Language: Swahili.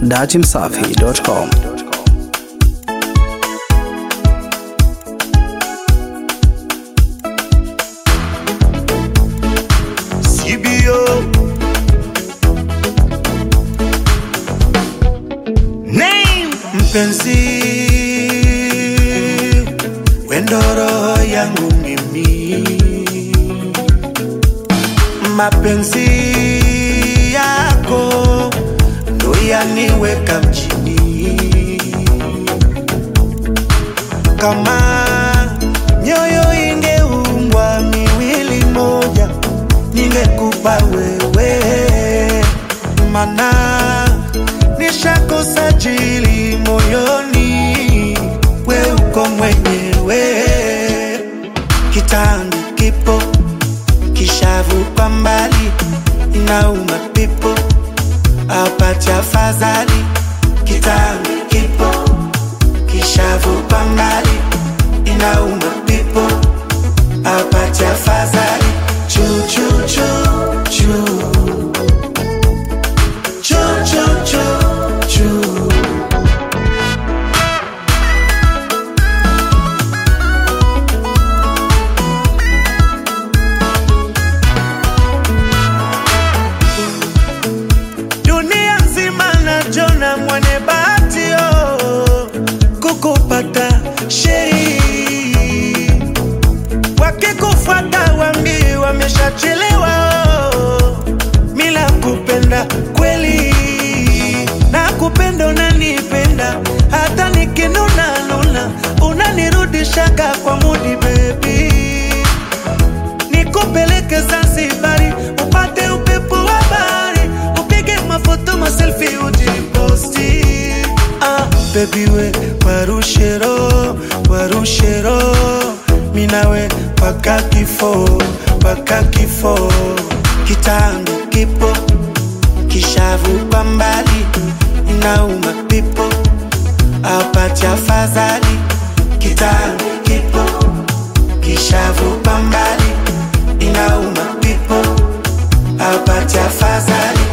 datimsafi.com. CBO Name mpenzi wendo roho yangu mimi mapenzi yako ndo yaniweka mjini kama nyoyo ingeumbwa miwili moja ningekupa wewe, mana nishakosa jili moyoni, we uko mwenyewe. Kitambi kipo kishavu kwa mbali, inauma pipo apati afadhali. Kitambi kipo kishavu kwa mbali, inauma pipo apati afadhali. Chu chu chu chu chu chu chu chu dunia nzima najona mwenye bahati oh, kukupata shei wakikufuata wambi wameshachelewa oh, mila kupenda kweli na kupenda unanipenda hata nikinuna nuna unanirudishaga kwa mudi bebi nikupeleke Zanzibari upate upepo wa bahari, upige mafoto maselfi ujiposti. Ah, baby we warushero warushero minawe paka kifo paka kifo kitambi kipo kishavu kwa mbali inauma pipo apati afadhali kitambi kipo kishavu kwa mbali inauma pipo apati afadhali